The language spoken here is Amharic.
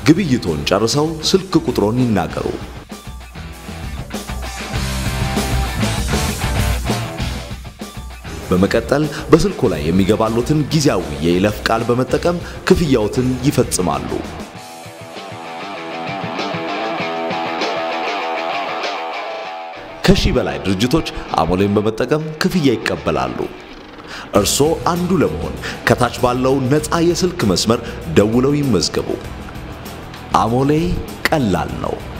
ግብይቶን ጨርሰው ስልክ ቁጥሮን ይናገሩ። በመቀጠል በስልኮ ላይ የሚገባሉትን ጊዜያዊ የይለፍ ቃል በመጠቀም ክፍያዎትን ይፈጽማሉ። ከሺህ በላይ ድርጅቶች አሞሌን በመጠቀም ክፍያ ይቀበላሉ። እርስዎ አንዱ ለመሆን ከታች ባለው ነፃ የስልክ መስመር ደውለው ይመዝገቡ። አሞሌ ቀላል ነው።